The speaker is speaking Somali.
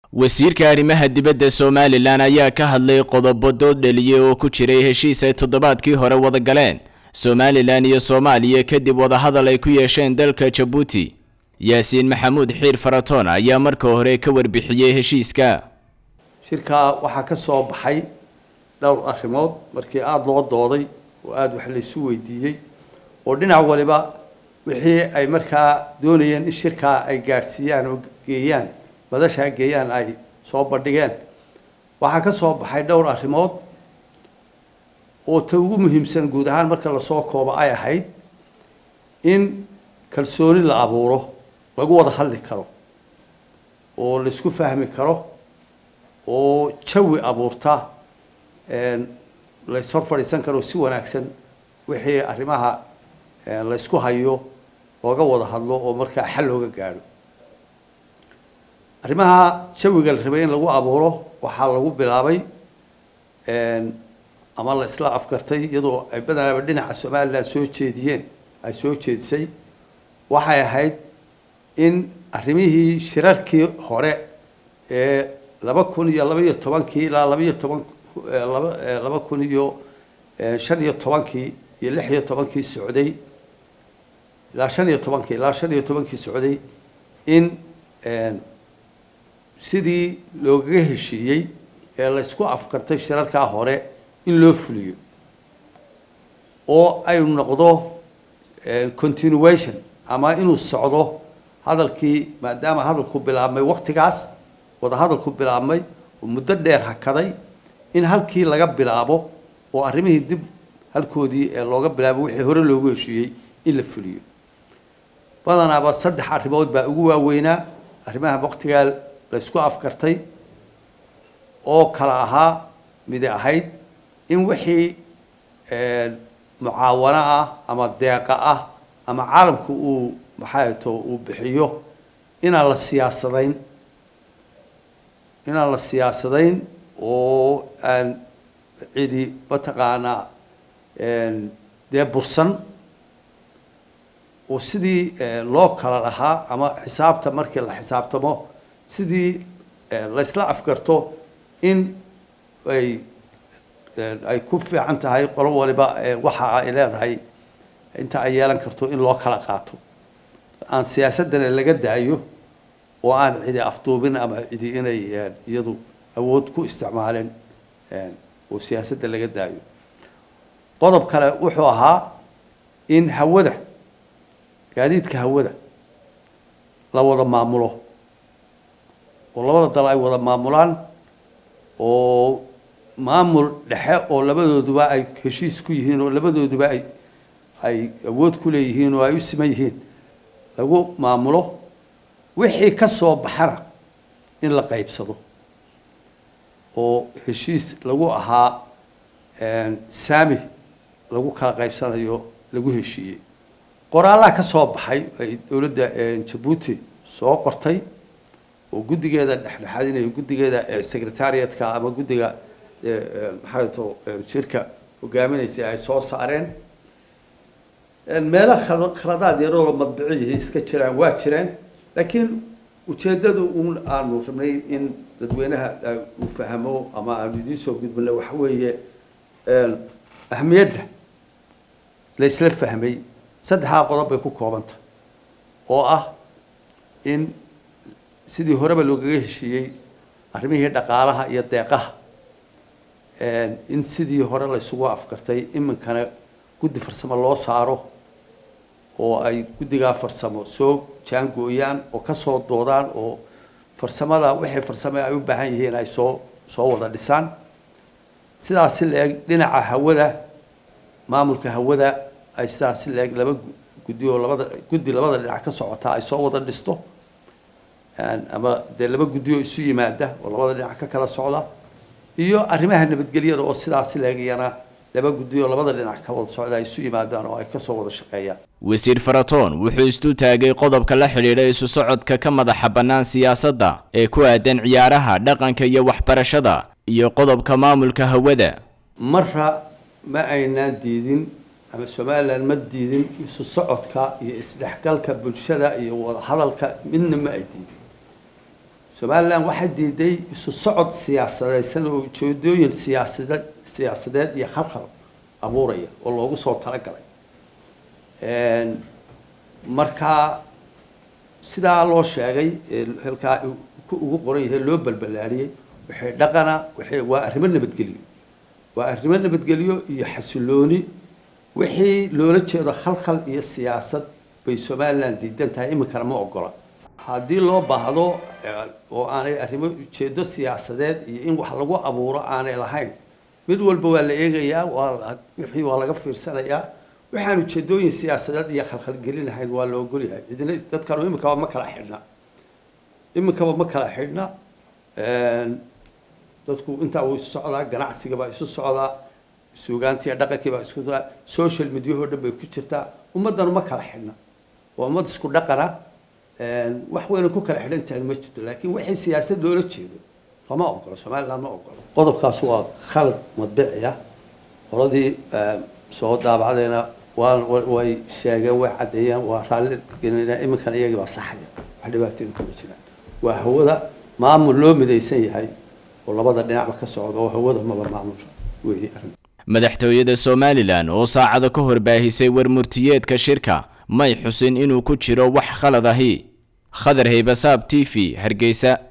wasiirka arrimaha dibadda somalilan ayaa ka hadlay qodobo dood dheliyey oo ku jiray heshiis ay toddobaadkii hore wada galeen somalilan iyo soomaaliya kadib wadahadal ay ku yeesheen dalka jabuuti yaasiin maxamuud xiir faratoon ayaa marka hore ka warbixiyey heshiiska shirkaa waxaa ka soo baxay dhowr arrimood markii aada loo dooday oo aada wax laysu weydiiyey oo dhinac waliba wixii ay markaa doonayeen in shirkaa ay gaadhsiiyaan oo geeyaan madashaa geeyaan ay soo bandhigeen waxaa ka soo baxay dhowr arrimood oo ta ugu muhiimsan guud ahaan marka lasoo koobo ay ahayd in kalsooni la abuuro lagu wada hadli karo oo laisku fahmi karo oo jawi abuurta layshor fadhiisan karo si wanaagsan wixii arrimaha laysku hayo looga wada hadlo oo markaa xal looga gaadho arrimaha jawiga la rabay in lagu abuuro waxaa lagu bilaabay ama la isla afgartay iyadoo ay badanaaba dhinaca somalilan soo jeediyeen ay soo jeedisay waxay ahayd in arrimihii shirarkii hore ee laba kun iyo laba iyo tobankii ilaa labaiyo toban laba laba kun iyo shan iyo tobankii iyo lix iyo tobankii socday ilaa shan iyo tobankii ilaa shan iyo tobankii socday in sidii loogaga heshiiyey ee laysku afkartay shirarkaa hore in loo fuliyo oo ay noqdo continuation ama inuu socdo hadalkii maadaama hadalku bilaabmay waktigaas wada hadalku bilaabmay oo muddo dheer hakaday in halkii laga bilaabo oo arrimihii dib halkoodii ee looga bilaabo wixii hore loogu heshiiyey in la fuliyo badanaaba saddex arrimood baa ugu waaweynaa arrimaha waktigaa laysku afkartay oo kala ahaa midi ahayd in wixii mucaawano ah ama deeqa ah ama caalamku uu maxaa to uu bixiyo inaan la siyaasadayn inaan la siyaasadayn oo aan cidi mataqaanaa dee bursan oo sidii loo kala lahaa ama xisaabta markii la xisaabtamo sidii laysla afgarto in ay ay ku fiican tahay qolo waliba waxa ay leedahay inta ay yeelan karto in loo kala qaato aan siyaasadana laga daayo oo aan cidi afduubin ama cidi inay iyadu awood ku isticmaaleen oo siyaasadda laga daayo qodob kale wuxuu ahaa in hawada gaadiidka hawada la wada maamulo oo labada dal ay wada maamulaan oo maamul dhexe oo labadooduba ay heshiis ku yihiin oo labadooduba ay ay awood ku leeyihiin oo ay u siman yihiin lagu maamulo wixii ka soo baxana in la qaybsado oo heshiis lagu ahaa saami lagu kala qaybsanayo lagu heshiiyey qoraallaha ka soo baxay ay dowladda jabuuti soo qortay oo guddigeeda dhexdhexaadinayo guddigeeda secretariatka ama guddiga maxaa to shirka hogaaminaysa ay soo saareen meelo khaladaad yaroo madbiciyihi iska jiraan waa jireen laakiin ujeeddadu un aanu rabnay in dadweynaha uu fahmo ama aanu idiin soo gudbino waxa weeye ahmiyadda la isla fahmay saddexdaa qodob bay ku koobantah oo ah in sidii horeba loogaga heshiiyey arrimihii dhaqaalaha iyo deeqaha in sidii hore la isugu afkartay iminkana guddi farsamo loo saaro oo ay guddigaa farsamo soo jaangooyaan oo kasoo doodaan oo farsamada wixii farsamo ay u baahan yihiin ay soo soo wada dhisaan sidaasi la-eg dhinaca hawada maamulka hawada ay sidaasi la-eg laba guddi oo labada guddi labada dhinac ka socota ay soo wada dhisto ama dee laba guddi oo isu yimaada oo labada dhinac ka kala socda iyo arrimaha nabadgelyada oo sidaasi la-eg iyana laba guddi oo labada dhinac ka wada socda ay isu yimaadaan oo ay kasoo wada shaqeeyaan wasiir faratoon wuxuu istu taagay qodobka la xidhiidha isu socodka ka madaxa bannaan siyaasadda ee ku aadan ciyaaraha dhaqanka iyo waxbarashada iyo qodobka maamulka hawada marra ma aynaan diidin ama somalilan ma diidin isu socodka iyo isdhexgalka bulshada iyo wadahadalka midna ma ay diidin somalilan waxay diiday isu socod siyaasadeysan oo ujeedooyin siyaasadeed siyaasadeed iyo khalkhal abuuraya oo loogu soo talagalay markaa sidaa loo sheegay halkaa ugu qoran yahay loo balbalaariyey waxay dhaqana waxay waa arrimo nabadgelyo waa arrimo nabadgelyo iyo xasilooni wixii loola jeedo khalkhal iyo siyaasad bay somalilan diidan tahay iminkana ma ogola haddii loo baahdo oo aanay arrimo ujeedo siyaasadeed iyo in wax lagu abuuro aanay lahayn mid walba waa la eegayaa waa wixii waa laga fiirsanayaa waxaan ujeedooyin siyaasadeed iyo khalkhalgelin lahayn waa la ogolyahay cidina dadkanu iminkaba ma kala xidhna iminkaba ma kala xidhna dadku intaa wuu isu socdaa ganacsiga baa isu socdaa suugaantiiyo dhaqankii baa isku socdaa social mediahoo dhan bay ku jirtaa ummaddanu ma kala xidhna waa ummad isku dhaqana wax weyna ku kala xidhan tahay ma jirto laakiin wixii siyaasad loola jeedo lama ogolo somaliland ma ogolo qodobkaas waa khalad madbici ah qoladii soo daabacdayna waa way sheegeen way caddeeyeen waa raalli gelinaa iminkana iyagii baa saxaya wax dhibaatooyin kuma jiraan waa hawada maamul loo midaysan yahay oo labada dhinacba ka socda oo hawada maba maamulka weeye arrin madaxtooyada somalilan oo saacada ka hor baahisay warmurtiyeedka shirka may xusin inuu ku jiro wax khalad ahi khadar haybasaab t v hargeysa